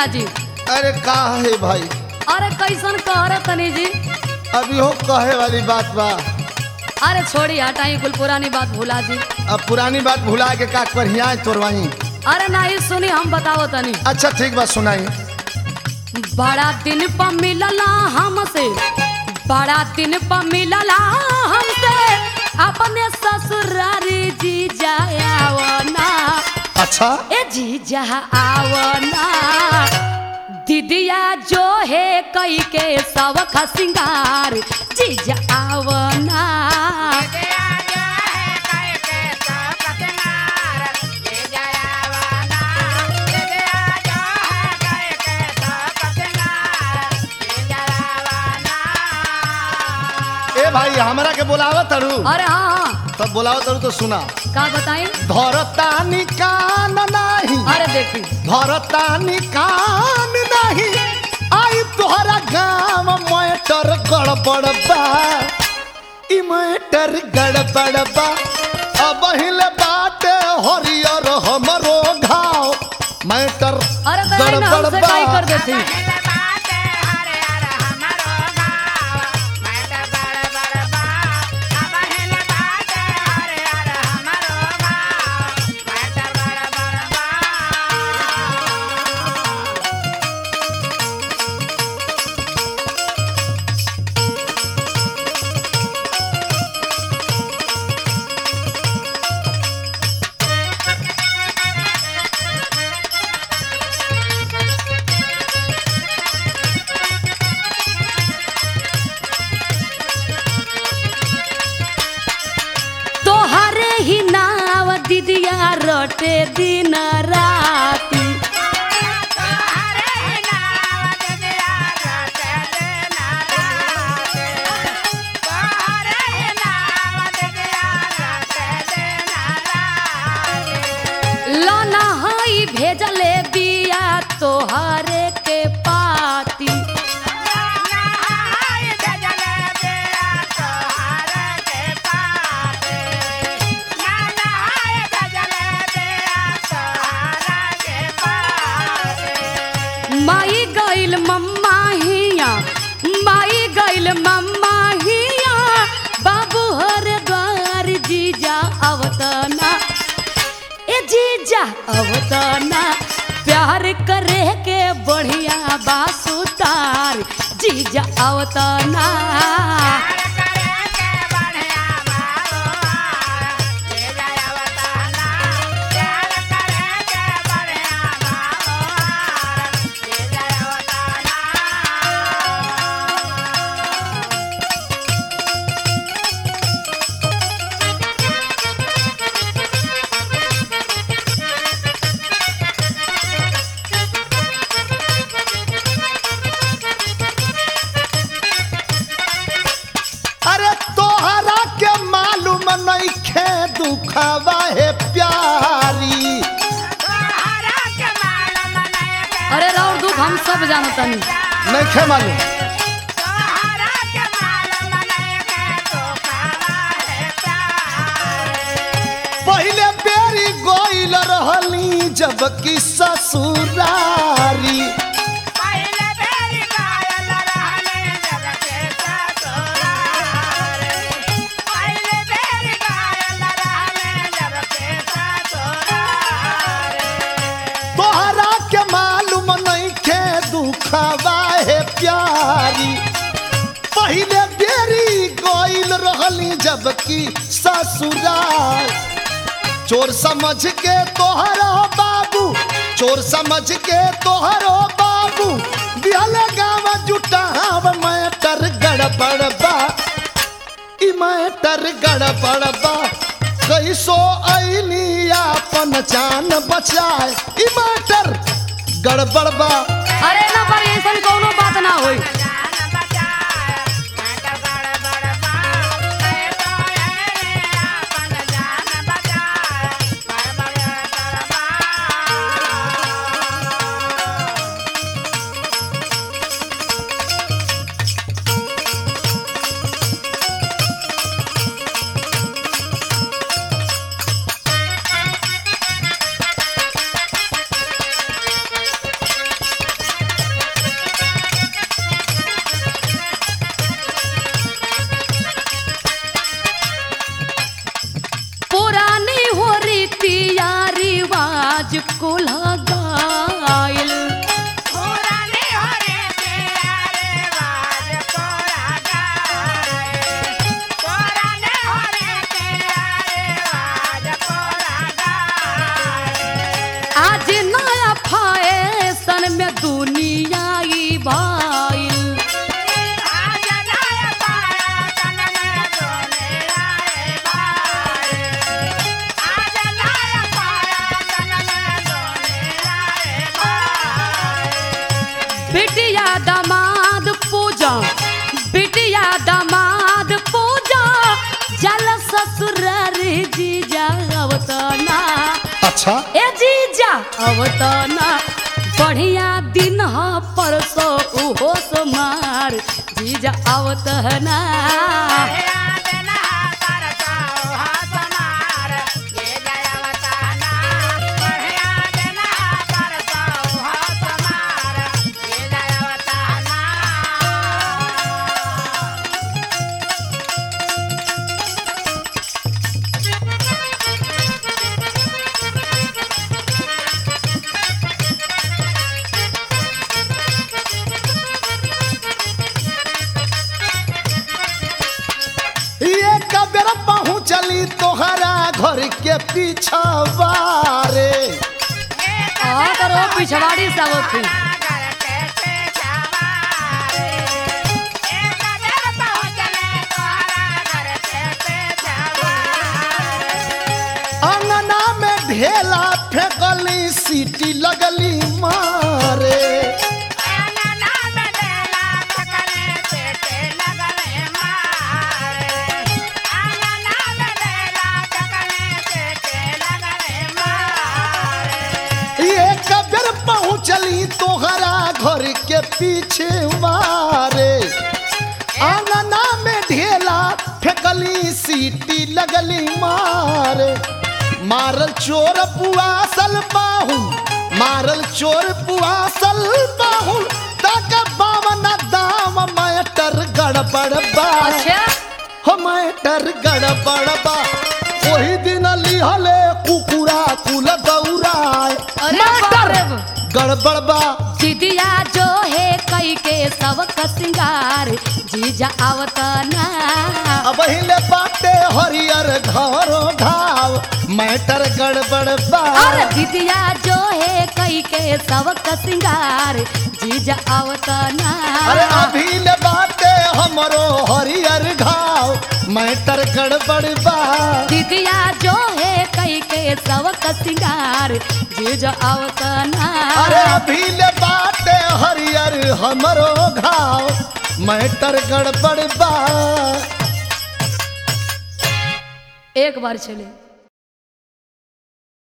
मुखिया जी अरे का है भाई अरे कैसन कह रहे तनी जी अभी हो कहे वाली बात बा अरे छोड़ी हटाई कुल पुरानी बात भुला जी अब पुरानी बात भुला के का करिया तोरवाई अरे नहीं सुनी हम बताओ तनी अच्छा ठीक बात सुनाई बड़ा दिन पर मिलला हमसे बड़ा दिन पर मिलला हमसे अपने ससुरारी जी जायावना अच्छा ए जी जा आवना दीदिया जो है कई के सब सिंगार जी जा आवना ए भाई हमरा के बोलावत तरू अरे हाँ हाँ तब बोलावत तरू तो सुना का बताई धरतानी कान नाही अरे देखी धरतानी कान नाही आई तोहरा गाँव मैटर गड़बड़ बा ई मैटर गड़बड़ बा अब हिले बाटे हरियर हमरो घाव मैटर अरे तो नहीं ना गड़बड़ हमसे बा काई कर देती तोहरे ही नाव दीदिया रोटे दिन राती लना हई भेजले बिया तोहरे के पाती माई गइल मम्मा हिया माई गइल मम्मा हिया बाबू हर द्वार जीजा अवतना ए जीजा अवतना प्यार करे के बढ़िया बासुतार जीजा अवतना अरे तोहरा के मालूम नइखे दुखवा है प्यारी अरे राउर दुख हम सब जानतनी नइखे मालूम पहले बेरी गोइल रहली जबकि ससुरारी तोहरा के मालूम नइखे दुखवा है प्यारी पहले बेरी गोइल रहली जबकि ससुरार चोर समझ के तोहरो बाबू चोर समझ के तोहरो बाबू बिहल गाँव जुटाव मैटर गड़बड़ बा ई मैटर गड़बड़ बा कैसो ऐनी अपन जान बचाए ई मैटर गड़बड़ बा अरे ना पर ऐसा कोनो बात ना होई रीतिया रिवाज कुल गाइल आज नया फैशन में दुनिया ई भाइल बिटिया दामाद पूजा बिटिया दामाद पूजा जल ससुरार जीजा अवतना अच्छा ए जीजा अवतना बढ़िया दिन ह परसो उहो सोमार जीजा अवतना ये कबेर पहुँचली तोहरा घर के पीछवा रे आ करो पिछवाड़ी सब थी अंगना में ढेला फेंकली सीटी लगली मारे ये कबेर पहुँचली तोहरा घर के पीछे मारे अंगना में ढेला फेंकली सीटी लगली मारे मारल चोर पुआसल बाहू मारल चोर पुआसल बाहू तक बावन दाम मैटर गड़बड़ बा अच्छा हो मैटर गड़बड़ बा वही दिन लिहले कुकुरा कुल दौड़ाए अरे मैटर बाप रे बाप। गड़बड़ बा दीदिया जो है कई के सब का सिंगार जीजा अवतना अब हिले बाटे हरियर घरो घाव मैटर गड़बड़ बा अरे दीदिया जो है कई के सब का सिंगार जीजा अवतना अरे अभी ले बाटे हमरो हरियर घाव मैटर गड़बड़ बा दीदिया जो है कई के सब का सिंगार जीजा अवतना अरे अभी ले बाटे हरियर हमरो घाव मैटर गड़बड़ बा एक बार चले